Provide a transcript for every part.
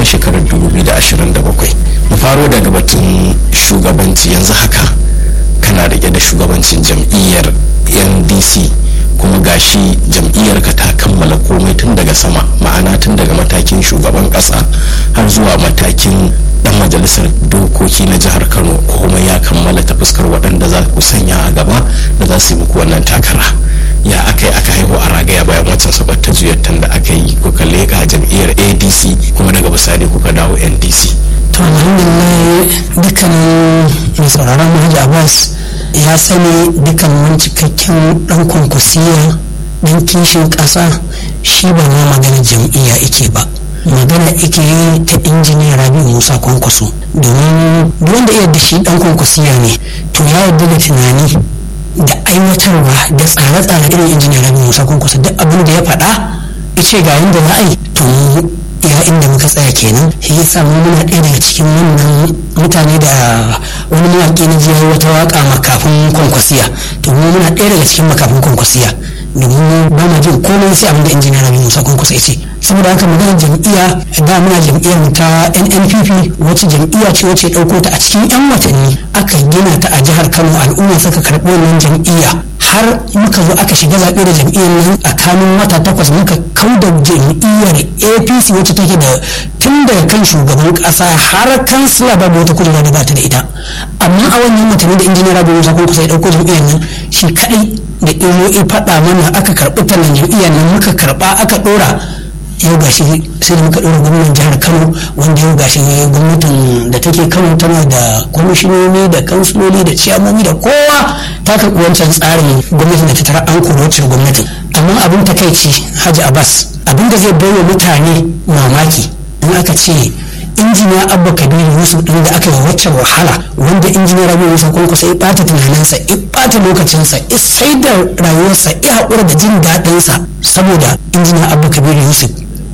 na shekarar 2027 mu faro daga batun shugabanci yanzu haka kana rike da shugabancin jam'iyyar ndc kuma gashi jam'iyyar ka ta kammala komai tun daga sama ma'ana tun daga matakin shugaban kasa har zuwa matakin dan majalisar dokoki na jihar kano komai ya kammala ta fuskar waɗanda za ku sanya a gaba da za su yi muku wannan takara ya aka yi aka haihu a ragaya bayan wancan sabar ta zuyartar da aka yi kuka leƙa jam'iyyar adc kuma daga bisani kuka dawo ndc to alhamdulillah dukkanin mai sauraron mahaji abbas ya sani dukkanin cikakken dan kwankwasiya dan kishin ƙasa shi ba ma magana jam'iyya ike ba magana ike yi ta injiniya rabi musa kwankwaso domin wanda iya da shi dan kwankwasiya ne to ya yarda da tunani da aiwatarwa da tsare-tsare irin injiniya rabi musa kwankwaso duk abin da ya faɗa ice ga yadda za a yi to ya inda muka tsaya kenan shi yasa mu muna ɗaya daga cikin wannan mutane da wani mawaƙi na jiya wata waƙa makafin kwankwasiya to mu muna ɗaya daga cikin makafin kwankwasiya domin ba ma jin komai sai abin da injiniya rabi musa kwankwasa ya ce saboda haka maganar jam'iyya da muna jam'iyyar mu ta nnpp wacce jam'iyya ce wacce ɗauko ta a cikin 'yan watanni aka gina ta a jihar kano al'umma suka karɓi wannan jam'iyya har muka zo aka shiga zaɓe da jam'iyyar nan a kanun wata takwas muka kau da jam'iyyar apc wacce take da tun daga kan shugaban ƙasa har kansila babu wata kujera da bata da ita amma a wannan watanni da injiniya rabi musa kun kusa ya ɗauko jam'iyyar nan shi kaɗai da ilo ya faɗa mana aka karɓi tallan jam'iyyar nan muka karɓa aka ɗora yau gashi sai da muka ɗora gwamnan jihar kano wanda yau gashi gwamnatin da take kano tana da kwamishinoni da kansuloli da ciyamomi da kowa ta karɓi wancan tsarin gwamnatin da ta tara an koro wacce gwamnatin amma abin takaici hajji abbas abin da zai baiwa mutane mamaki in aka ce injiniya abba kabiru yusuf din da aka yi wacce wahala wanda injiniya rabi musa kwankwasa ya bata tunaninsa ya bata lokacinsa ya sai da rayuwarsa ya haƙura da jin daɗinsa saboda injiniya abba kabiru yusuf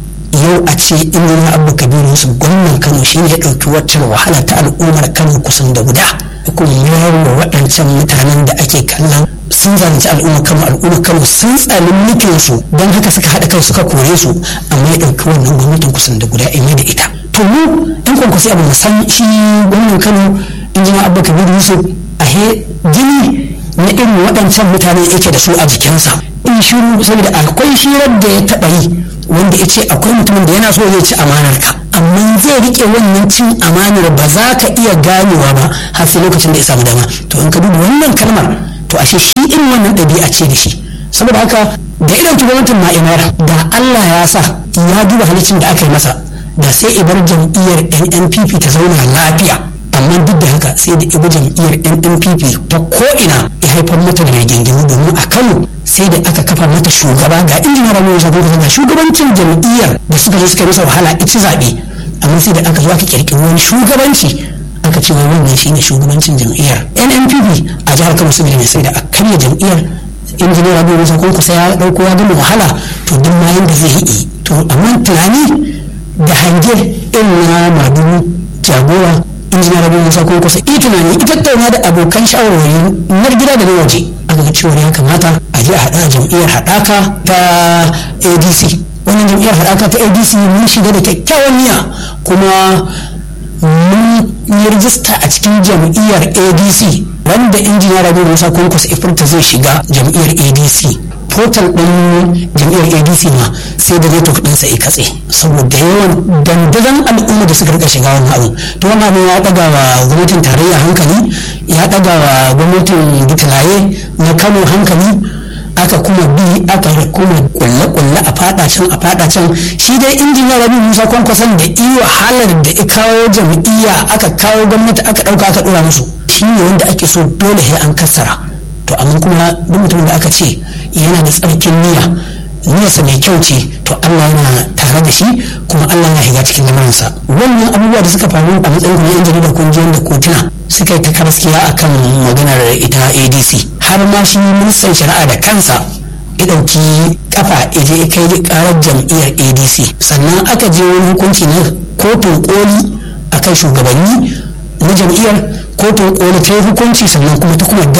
yau a ce injiniya abba kabiru yusuf gwamnan kano shi ne ya ɗauki waccan wahala ta al'ummar kano kusan da guda kuma mayar wa waɗancan mutanen da ake kallon sun zalunci al'ummar kano al'ummar kano sun tsali mulkin su don haka suka haɗa kai suka kore su amma ya ɗauki wannan gwamnatin kusan da guda ya da ita to mu ɗan kwankwasi abu san shi gwamnan kano injiniya abba kabiru yusuf a he gini na irin waɗancan mutane yake da su a jikinsa in shiru saboda akwai shirar da ya taɓa yi wanda ya ce akwai mutumin da yana so zai ci amanar ka amma zai rike wannan cin amanar ba za ka iya ganewa ba har sai lokacin da ya samu dama to in ka duba wannan kalmar to ashe shi irin wannan ɗabi'a ce da shi saboda haka da irin gwamnatin ma'imar da Allah ya sa ya duba halicin da aka yi masa da sai ibar jam'iyyar NNPP ta zauna lafiya amma duk da haka sai da ibi jam'iyyar NNPP ta ko'ina ya haifar mata da rigingimu domin a Kano sai da aka kafa mata shugaba ga injiniya Rabi Musa Kwankwaso ga shugabancin jam'iyyar da suka zo suka masa wahala ita zaɓe amma sai da aka zo aka kirkiri wani shugabanci aka ce wannan shine shugabancin jam'iyyar NNPP a jihar Kano saboda mai sai da a karya jam'iyyar injiniya Rabi Musa Kwankwaso ya dauko ya gama wahala to duk ma yanda zai yi to amma tunani da hange irin na madugu jagora injiniya Rabi Musa Kwankwaso ita tunani ita tattauna da abokan shawarwari na gida da na waje aka ga cewa ya kamata a je a haɗa jam'iyyar haɗaka ta adc wannan jam'iyyar haɗaka ta adc mun shiga da kyakkyawan niyya kuma mun yi rijista a cikin jam'iyyar adc wanda injiniya rabi musa kwankwas ifirta zai shiga jam'iyyar adc portal ɗin jam'iyyar adc ma sai da network ɗinsa ya katse saboda yawan dandazon al'umma da suka rika shiga wannan abu to wannan abin ya ɗaga wa gwamnatin tarayya hankali ya ɗaga wa gwamnatin gitalaye na kano hankali aka kuma bi aka kuma kulle-kulle a fada can a fada can shi dai injiniya rabi musa kwankwason da iyo halar da ya kawo jam'iyya aka kawo gwamnati aka ɗauka aka ɗora musu shi ne wanda ake so dole sai an kassara to amma kuma duk mutumin da aka ce yana da tsarkin niyya niyyarsa mai kyau ce to Allah yana tare da shi kuma Allah ya shiga cikin lamarinsa wannan abubuwa da suka faru a matsayin kuma yan jarida kungiyoyin da kotuna suka yi ta karaskiya akan maganar ita ADC har ma shi ministan shari'a da kansa ya ɗauki kafa ya je kai karar jam'iyyar ADC sannan aka je wani hukunci na kotun koli akan shugabanni na jam'iyyar kotun koli ta yi hukunci sannan kuma ta kuma